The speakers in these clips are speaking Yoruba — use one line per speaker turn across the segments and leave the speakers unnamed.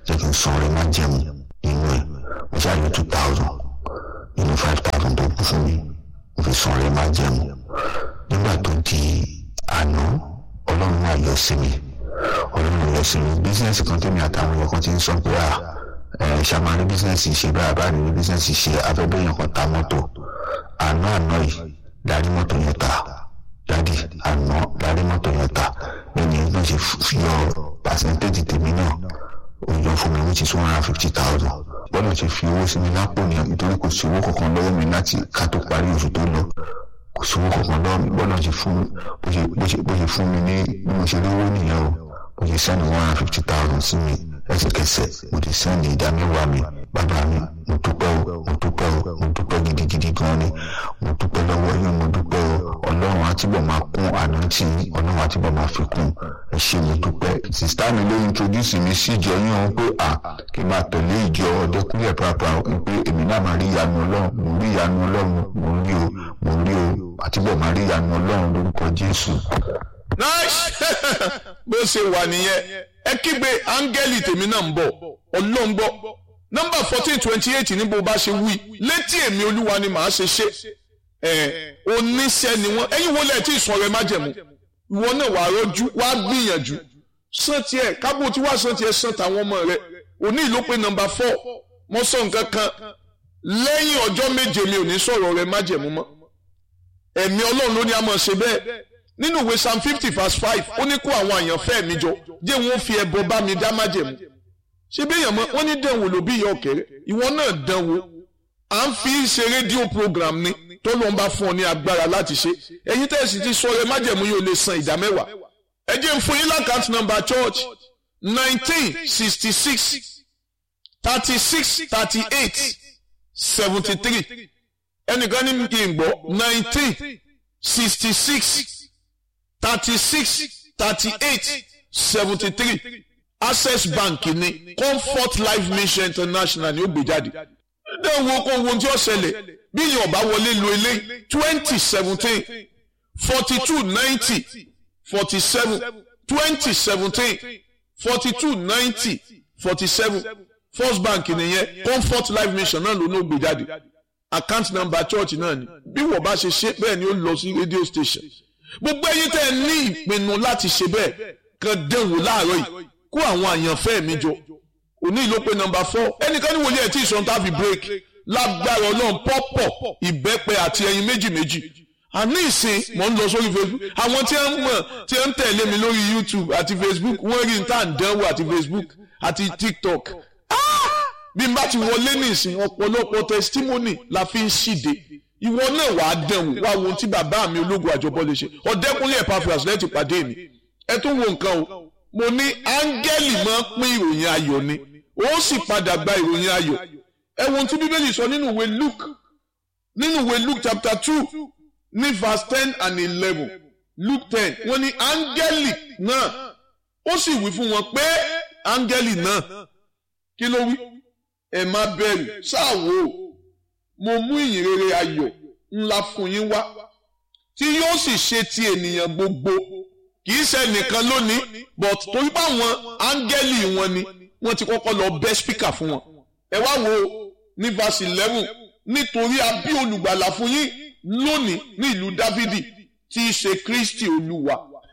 jẹ́ kí n san ọrẹ má jẹun nínú ẹ̀ mo ṣáàyọ two thousand nínú five thousand tó kù fún mi mo fi san ọrẹ má jẹun nígbà tó di àná ọlọ́run wà yọ sí mi ọlọ́run yọ sí mi bísíǹsì kan tèmi àtàwọn èèyàn kan ti ń sọ pé à ẹ ṣàmárì bísíǹsì ṣe báyà báyà ní bísíǹsì ṣe afẹ́bẹ́yàn kan ta mọ́tò àná àná yìí darí mọ́tò yẹn ta dádì àná darí mọ́tò yẹn ta ẹni náà ṣe fi yọ pàṣẹ́ntéèjì tèmi náà ó yọ fún mi which is one hundred and fifty thousand bọ́lá ṣe fi owó sí mi lápò ní nítorí kò sí owó kankan lọ́wọ́ mi láti ká tó parí oṣù tó lọ kò sí owó kankan lọ́wọ́ mi bọ́lá ṣe fún mi bó ṣe fún mi ní bí mo ṣe lówó nìyẹn o mo ṣe sẹ́ni one hundred and fifty thousand sí mi ẹsẹ̀kẹsẹ̀ mo ti sẹ́ni ìdá mẹ́wàá mi bàbá mi mo dúpẹ́ o mo dúpẹ́ o mo dúpẹ́ gidigidi gan ni mo dúpẹ́ lọ́wọ́ yín mo dúpẹ́ o ọlọ́run àtibọ̀ máa kún ànántì ọlọ́run àtibọ̀ máa fi kún ẹ ṣé mo dúpẹ́ sista mi ló introduce mi sí ìjọ yín ọ̀hún pé à kí n máa tẹ̀lé ìjọ ọdẹkùnlé pàápàá pé èmi náà máa rí ìyanu ọlọ́run mo rí ìyanu ọlọ́run mo rí o mo rí o àtibọ̀ máa rí ìyanu ọlọ́run lórúkọ jésù.
nice bó ṣe wà nìyẹn ẹ kígbe áńgẹ́lì tèmi náà ń bọ̀ ọlọ́run gbọ́ nọ́mbà fourteen twenty eight ní bó bá ṣe wí létí èmi olúwa ni màá ṣe ṣe ẹ oníṣẹ́ ni wọ́n ẹ̀yin wo lẹ́ẹ̀ tí ìsọ̀ rẹ má jẹ̀mú ìwọ náà wàá rọ́jú wàá gbìyànjú sàn tiẹ̀ kábò tí wàá sàn tiẹ̀ sàn tàwọn ọmọ rẹ òní ìlú pé nọ́mbà four mo sọ nǹkan kan lẹ́yìn ọjọ́ méje mi ò ní sọ̀rọ̀ rẹ má jẹ̀mú mọ́ ẹ̀mí ọlọ́run ló ní a máa ṣe bẹ́ẹ̀ nínú ìwé psalm fifty verse five ó ní kó àwọn àyànfẹ́ mi jọ jẹ́ wọn fi ẹbọ bá mi dá májẹ̀mú ṣé bí èèyàn mọ wọ́n ní dánwò ló bí ìyá ọ̀kẹ́rẹ́ ìwọ náà dánwò à ń fi ṣe rédíò program ni tó ló ń bá fún ọ ní agbára láti ṣe ẹ̀yin tẹ̀sí ti sọ ẹ májẹ̀mú yóò lè san ìdá mẹ́wàá ẹ jẹ́ ń fún yín lákàtúntì number church nineteen sixty six thirty six thirty eight seventy three ẹnìkan ní kí n gbọ́ nineteen sixty six thirty-six thirty-eight seventy-three access bank ní comfort life mission international ní ó gbé jáde dẹ́n wo kó wo tí ó ṣẹlẹ̀ bí yìí ọba wọlé lo ilé twenty seventeen forty two ninety forty seven twenty seventeen forty two ninety forty seven first bank nìyẹn comfort life mission náà ló ní ó gbé jáde account number church náà ni bí wọ́n bá ṣe ṣe bẹ́ẹ̀ ni ó lọ sí radio station gbogbo ẹ̀yin tẹ́ ẹ ní ìpinnu láti ṣe bẹ́ẹ̀ kan dẹ̀wò láàárọ̀ yìí kó àwọn àyànfẹ́ mi jọ òní ìlú pé nọ́mbà four ẹnìkan ní wòlíẹ̀ tí ìṣọ̀n tá fi break lágbára ọlọ́run pọ́pọ̀ ìbẹ́pẹ àti ẹyin méjì méjì àní ìsìn mò ń lọ sórí facebook àwọn tí wọ́n mọ̀ tí wọ́n ń tẹ̀lé mi lórí youtube àti facebook wọ́n rí níta dánwò àti facebook àti tiktok bí n bá ti wọlé ní ìsìn ọ̀pọ̀lọpọ̀ testimony la fi ń ṣìde ìwọ náà wàá dẹ̀wò wá wo ohun tí bàbá mi ológun àjọbọ lè ṣe ọ̀dẹ́kùnlé Epaphras lẹ́tì pàdé mi ẹ tún wo nǹkan o mo ní áńgẹ́lì máa ń pín ìròyìn ayọ̀ ni ó sì padà gba ìròyìn ayọ̀ ẹ wo ohun tí bíbélì sọ nínú ìwé Luke nínú ìwé Luke chapter two ní verse ten and eleven Luke ten wọ́n ní áńgẹ́lì náà ó sì wí fún wọn pé áńgẹ́lì náà kí ló wí ẹ má bẹ̀rù ṣáà wò ó mo mú ìyìnrere ayọ̀ ńlá fún yín wá tí yóò sì ṣe ti ènìyàn gbogbo kì í ṣe nìkan lónìí but torí báwọn áńgẹ́lì wọn ni wọ́n ti kọ́kọ́ lọ bẹ́ spíkà fún wọn ẹ wá wo ní verse eleven nítorí a bí olùgbàlà fún yín lónìí ní ìlú dávidi tí í ṣe kristi olúwa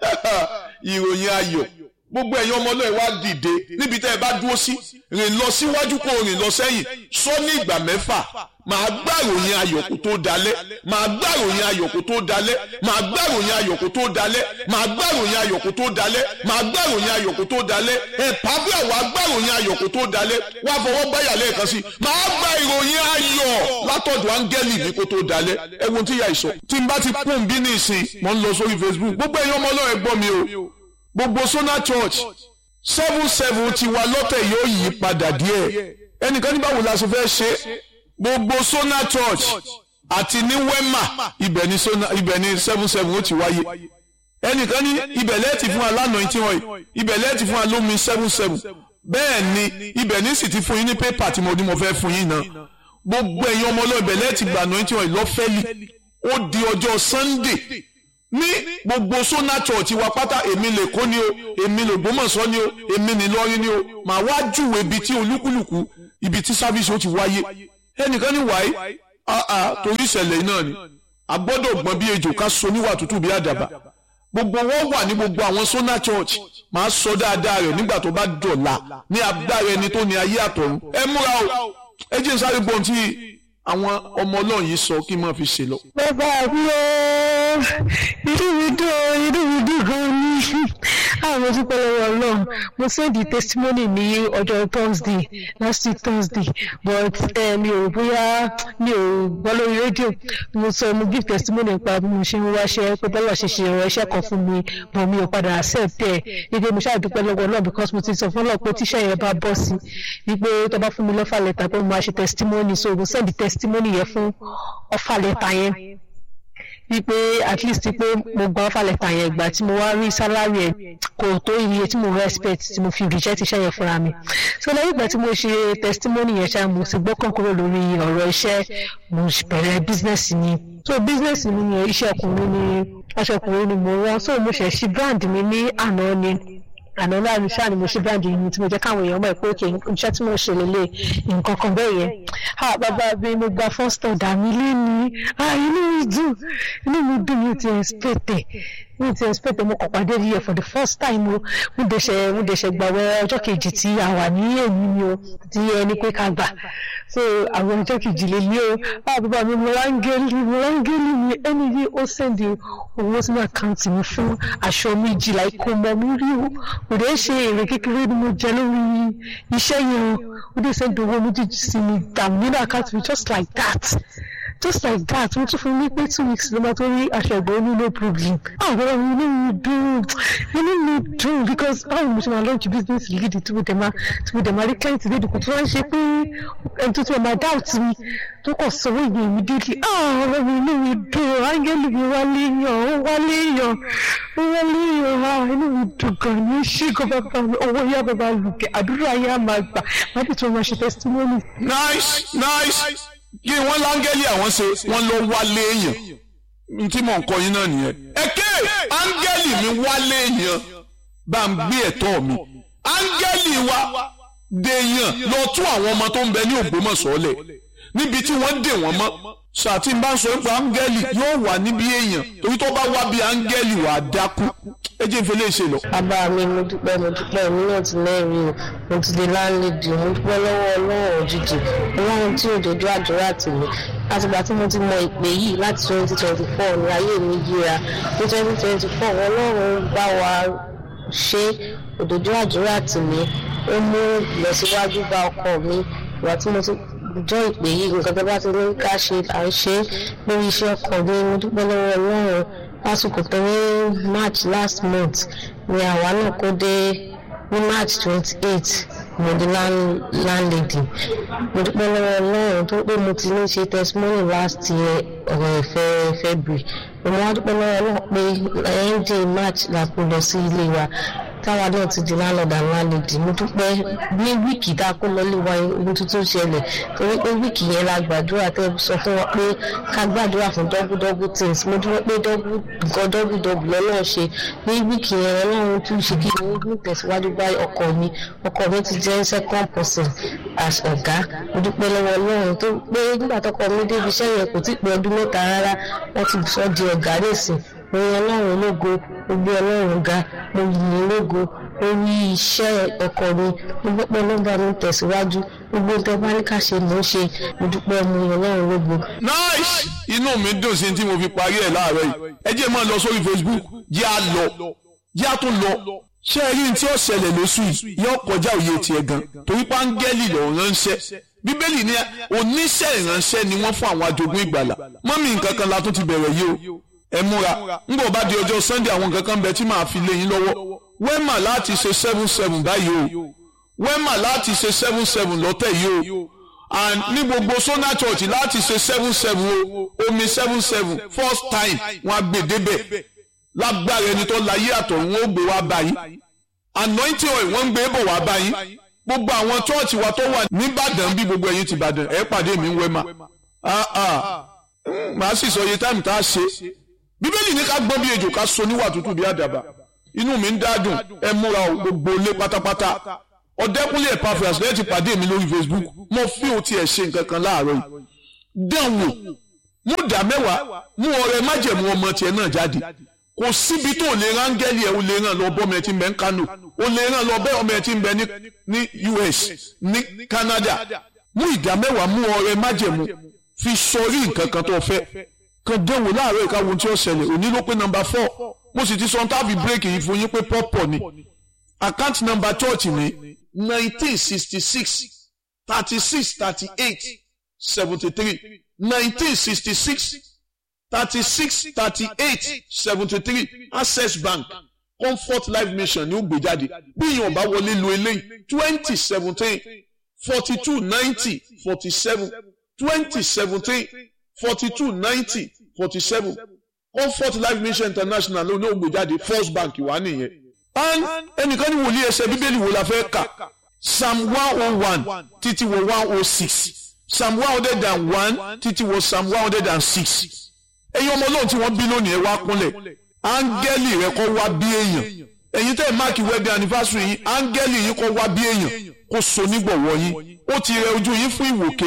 ìròyìn ayọ̀ gbogbo ẹ̀yin ọmọ náà wá dìde níbi tẹ́ ẹ bá dúró sí rìn lọ síwájú kó rìn lọ sẹ́yìn sọ ní ìgbà mẹ́fà màá gbàròyìn ayọ̀ kó tó dalẹ̀ màá gbàròyìn ayọ̀ kó tó dalẹ̀ màá gbàròyìn ayọ̀ kó tó dalẹ̀ màá gbàròyìn ayọ̀ kó tó dalẹ̀ màá gbàròyìn ayọ̀ kó tó dalẹ̀ ẹ̀pàbíà wàá gbàròyìn ayọ̀ kó tó dalẹ̀ wàá fọwọ́ báyà lẹ́ẹ̀kan sí màá gba ìròyìn ayọ̀ látọ̀dọ̀ áńgẹ́lì mi kó tó dalẹ̀ ẹ wo tí ìyá ìsọ tí n bá ti pọ́n bí ní ìsìn mò ń lọ sórí Facebook gbogbo ẹ̀yin ọmọ ọlọ́run ẹ gbọ́ mi o gbogbo Sona Church seven seven ti wa lọ́tẹ̀ yóò yí padà díẹ̀ ẹnìkan ní báwo la ṣe fẹ́ ṣe gbogbo Sona Church àti ní Wema ibẹ̀ ni Sona ibẹ̀ ni seven seven ó ti wáyé ẹnìkan ní ibẹ̀ lẹ́ẹ̀tì fún alánà tí wọ́n yìí ibẹ̀ lẹ́ẹ̀tì fún alómi seven seven bẹ́ẹ̀ ni ibẹ̀ ní sì ti fún yín ní pépà tí mo ní mo fẹ́ fún yín náà gbogbo ẹ̀yin ọmọ ọlọ́ ibẹ̀ lẹ́ẹ̀tì gbà náà tí wọ́n yìí lọ́fẹ́lì ó di ọjọ́ Sunday ní gbogbo sona church wa pátá èmi lè kó ni o èmi lè gbọ́mọ̀sọ́ ni o èmi ní lọ́rin ni o màá wá júwe ibi tí olúkúlùkù ibi tí sáfíìsì ó ti wáyé ẹnìkan ní wáyé àà torí ìṣẹ̀lẹ̀ náà ni a gbọ́dọ̀ gbọ́n bí ejò ká so níwà tútù bí àdàbà gbogbo wọn wà ní gbogbo àwọn sona church màá sọ dáadáa rẹ̀ nígbà tó bá dọ̀la ní agbára ẹni tó ní ayé àtọ̀run ẹ múra o ẹ jẹ́ n sáré gbọ́n tí àwọn ọmọ ọlọ́run yìí sọ kí n máa fi ṣe lọ.
bàbá mi ó inú mi dùn ó inú mi dùn gan ni àwọn dúpẹ́ lọ́wọ́ ọlọ́run mo send the testimony ní ọjọ́ thursday last week thursday but mi ò bóyá mi ò gbọ́ lórí rédíò mo sọ mo give testimony nípa bí mo ṣe ń wáṣẹ́ pé bọ́lá ṣe ṣe ìrọ̀ iṣẹ́ kan fún mi but mi ò padà accept ẹ̀ wípé mo ṣáà dúpẹ́ lọ́wọ́ ọlọ́run because mo ti sọ fún ọlọ́run pé tíṣẹ́ yẹn bá bọ́ sí wípé tó bá fún mi lọ́fà lẹ́tà pé mo máa ṣe testimony so mo send the testimony yẹn fún ọfà lẹ́tà yẹn wípé at least pé mo gba ọfà lẹ́tà yẹn ìgbà tí mo wá rí sálárì ẹ̀ kò tó iye tí mo respect tí mo fi reject iṣẹ́ yẹn fúnra mi so lẹ́yìn ìgbà tí mo ṣe testimony yẹn ṣá mo sì gbọ́kàn kúrò lórí ọ̀rọ̀ iṣẹ́ mo bẹ̀rẹ̀ business ni so business mi ni iṣẹ́ ọkùnrin ni aṣọ ọkùnrin ni mo rán so mo ṣẹ̀ ṣí brand mi ní àná ni àná náà ní sáà ni mo ṣe brand yìí tí mo jẹ́ káwọn èèyàn mọ̀ pé òkè iṣẹ́ tí mo ṣe lélẹ̀ nǹkan kan bẹ́ẹ̀ yẹn ha bàbá mi mo gba first order mi léni ah inú mi dùn inú mi dùn mi ti expect ẹ̀ mi ti expect ẹ̀ mo kàn pàdé rí ẹ̀ for the first time o mo dẹ̀ṣẹ̀ mo dẹ̀ṣẹ̀ gbàwẹ̀ ọjọ́ kejì tí a wà ní èmi ni o tí ẹni pé ká gbà so àwọn ọjọ́ kejì lè ní o ah bàbá mi mo rángẹ́lì mo rángẹ́lì mi ẹni yìí ó sẹ́ndì owó sínú àkáǹtì mi fún aṣọ méjìlá ikú ọmọ mi rí o kò dé ṣe èrè kékeré ni mo jẹ lórí iṣẹ́ yẹn o ó dé sẹ́ndì owó méjèèjì sí mi dàmú nínú àkáǹtì mi just like that just like that wọ́n tún fún mi pé two weeks ló máa tó rí aṣọ ìgbà oní no problem àwọn ọmọ mi inú mi dùn inú mi dùn because báwo mo ṣe máa launch business lead tí mo dẹ̀ máa tí mo dẹ̀ máa rí client lédi kò tí wọ́n ń ṣe pé ẹni tó ti máa doubt mi tó kọ̀ sọ wọ́n ìgbìyànjú immediately àwọn ọmọ mi inú mi dùn áńgẹ́lì mi wálé yàn ó wálé yàn ó wálé yàn á inú mi dùn gan ni ó ṣe gan bàbá mi owó yá bàbá lùkẹ́ àdúrà yá máa gbà má bí tí wọ́n máa ṣe testimony.
nice nice kí wọ́n láńgẹ́lì àwọn ṣe wọ́n lọ wálé èèyàn n tí mò ń kọ yín náà nìyẹn. ẹ̀kẹ́ áńgẹ́lì mi wálé èèyàn bá ń gbé ẹ̀tọ́ mi áńgẹ́lì wa dèèyàn lọ tún àwọn ọmọ tó ń bẹ ní Ògbómọ̀ṣọ́ lẹ̀ níbi tí wọ́n dè wọ́n mọ́ ṣàtì bá ń sọ pé áńgẹ́lì yóò wà níbi èèyàn torí tó bá wá bí áńgẹ́lì wà á dákú ẹ jẹ́ ìfẹ́lẹ́ ṣe lọ.
bàbá mi mo dúpẹ́ mo dúpẹ́ mi náà ti lẹ́rìí o mo ti di láńlẹ́dì mo dúpẹ́ lọ́wọ́ ọlọ́run òjijì ọlọ́run tí òjòjú àdúrà tì mí látìgbà tí mo ti mọ ìpè yìí láti twenty twenty four ní ayé mi yíra ní twenty twenty four ọlọ́run bá wa ṣe òjòjú àdúrà tì mí ó mú ìlọsíwájú bá ọkọ mi ìgbà tí mo ti jọ ìpè yìí nǹkan tó bá ti ní ká ṣe à ń ṣe lórí iṣẹ́ ọkọ mi mo dúpẹ́ lọ́wọ́ ọlọ́run lásìkò tó ní march last month ni àwa náà kó dé ní march twenty eight mo di landlady mo dúpẹ́ lọ́wọ́ ọlọ́run tó pé mo ti ní ṣe testimony last year ọ̀rọ̀ ìfẹ́ february mo wá dúpẹ́ lọ́wọ́ ọlọ́run pé end march la kó lọ sí ilé wa táwa náà ti di landlord and landlady mo dúpẹ́ ní wíìkì tá a kó lọ́lé wa ohun tuntun ṣẹlẹ̀ torí pé wíìkì yẹn la gbàdúrà tẹ́ sọ fún wa pé ká gbàdúrà fún double double things mo dúpẹ́ pé double nǹkan double double lọ́nà ṣe ní wíìkì yẹn ọlọ́run tún ṣe kí ni ó tẹ̀síwájú bá ọkọ mi ọkọ mi ti jẹ́ second person as ọ̀gá mo dúpẹ́ lọ́wọ́ ọlọ́run tó pé nígbà tọkọ mi débi iṣẹ́ yẹn kò tí ì pé ọdún mẹ́ta rárá wọ́n ti sọ di ọ̀gá nìsín mo yan ọlọ́run ológo mo gbé ọlọ́run ga mo yìn ológo orí iṣẹ́ ọkọ mi mo gbọ́pẹ́ lọ́gbà mi tẹ̀síwájú gbogbo tẹ bá ní ká ṣe mò ń ṣe mo dúpẹ́ mo yan ọlọ́run ológo.
nice inú mi dùn sí tí mo fi parí ẹ̀ láàárọ̀ yìí ẹ jẹ́ máa lọ sórí Facebook jẹ́ à lọ jẹ́ à tún lọ ṣé ẹ rí ní tí ó ṣẹlẹ̀ lóṣù yìí yóò kọjá òye tiẹ̀ gan torí páńgẹ́lì lọ ránṣẹ́ bíbélì ní oníṣẹ́ ìránṣẹ́ ni wọ́n fún àwọn àjogún ìgbàlà mọ́mí nǹkan kan la tún ti bẹ̀rẹ̀ yìí o ẹ múra ńgbọ̀ bá di ọjọ́ sunday àwọn nǹkan kan bẹ tí màá fi lé yín lọ́wọ́ wẹ́mà láti ṣe seven seven báyìí o wẹ́mà láti ṣe seven seven lọ́tẹ̀ yìí o and ní gbogbo sona church láti ṣe seven seven o omi seven seven first time wọn á gbé débẹ̀ lágbára ẹni tó láyé àtọ̀run ó gbé wá báyìí anointing oil wọ́n ń gbé bọ̀ wá báyìí gbogbo àwọn chọ́ọ̀chì wa tó wà nìbàdàn bí gbogbo ẹ̀yin ti bàdàn ẹ̀ pàdé mi ń wẹ́mà màá sì sọ iye táìmù tá a ṣe bíbélì ní ká gbọ́n bí ejò ká so níwà tútù bí àdàbà inú mi ń dádùn ẹ múra o gbogbo ilé pátápátá ọ̀dẹ́kúnlé Epaphras lẹ́yìn ti pàdé mi lórí Facebook mo fi o tiẹ̀ ṣe nǹkan kan láàárọ̀ yìí dán wò mú dá mẹ́wàá mú ọrẹ májẹ̀mú ọmọ tiẹ̀ náà jáde kò síbi tó lè rángẹ́lì ẹ̀ o lè ràn lọ bọ́ ọmọ ẹ̀ tí ń bẹ ní Kano o lè ràn lọ bẹ́ ọmọ ẹ̀ tí ń bẹ ní US ní Canada mú ìdá mẹ́wàá mú ọrẹ májẹ̀mú fi sọrí nǹkan kan tó fẹ́ kan dánwò láàárọ̀ ìkáwọn tí ó ṣẹlẹ̀ òní ló pé nọ́mbà four mo sì ti sọ tábì bírèkì yìí fún yín pé pọ́pọ̀ ni account number church ni nineteen sixty six thirty six thirty eight seventy three nineteen sixty six thirty six thirty eight seventy three access bank comfort life mission ni ó gbé jáde bí èèyàn bá wọlé lo eléyìí twenty seventeen forty two ninety forty seven twenty seventeen forty two ninety forty seven comfort life mission international ló ní ó gbé jáde first bank wà nìyẹn and ẹnìkan ní wòlíì ẹsẹ̀ bíbélì wo la fẹ́ kà psalm one oh one títí wọ one oh six psalm one hundred and one títí wọ psalm one hundred and six ẹ̀yin ọmọ ọlọ́run tí wọ́n bí lónìí ẹ wá kúnlẹ̀ áńgẹ́lì rẹ kọ́ wá bí èèyàn ẹ̀yin tẹ́ ẹ̀ máàkì wedding anniversary yìí áńgẹ́lì yìí kọ́ wá bí èèyàn kó so nígbọ̀wọ́ yín ó ti rẹ ojú yín fún ìwòke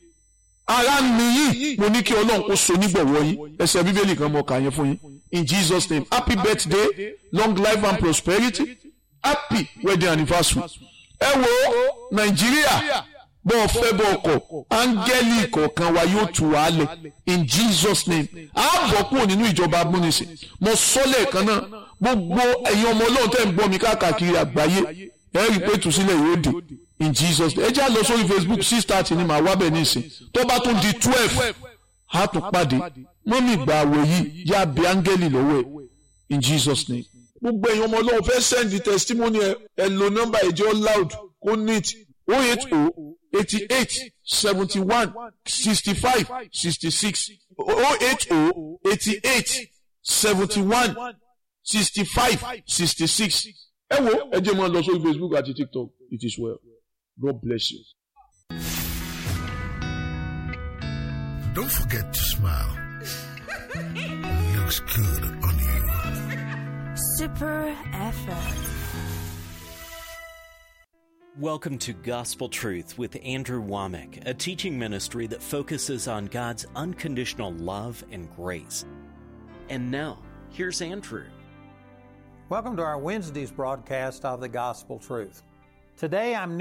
ara mi yìí mo ní kí ọlọ́run kó so nígbọ̀wọ́ yín ẹsẹ̀ bíbélì kan mọ̀ kà yẹn fún yín in Jesus name happy birthday long life and prosperity happy wedding anniversary ẹ wo nàìjíríà bọ́ ọ fẹ́ bọ́ ọkọ̀ áńgẹ́lì kọ̀ọ̀kan wa yóò tù wá lẹ̀ in Jesus name a bọ̀ kúrò nínú ìjọba amúnisìn mo sọ lẹ́ẹ̀kan náà gbogbo ẹ̀yin ọmọ ọlọ́run tẹ́ ń gbọ́ mi káàkiri àgbáyé ẹ rí i pé ìtúsílẹ̀ yóò dé in Jesus name ẹ já lọ sórí Facebook six thirty ni màá wá bẹ̀ nísìn tó bá tún di twelve a tún pàdé mọ́mí ìgbà àwẹ̀ yìí yá bí áńgẹ́lì lọ́wọ́ ẹ̀ in Jesus name gbogbo ẹ̀yin ọmọ ọlọ́run fẹ́ send the testimony ẹ ẹ lo nọ́mbà ìjọ loud kó neat o eight o eighty eight seventy one sixty five sixty six o eight o eighty eight seventy one sixty five sixty six ẹ wo ẹ jẹ́ mọ́ lọ sórí Facebook àti TikTok it is well God bless you.
Don't forget to smile. Looks good on you.
Super FM.
Welcome to Gospel Truth with Andrew Womack, a teaching ministry that focuses on God's unconditional love and grace. And now, here's Andrew.
Welcome to our Wednesday's broadcast of the Gospel Truth. Today I'm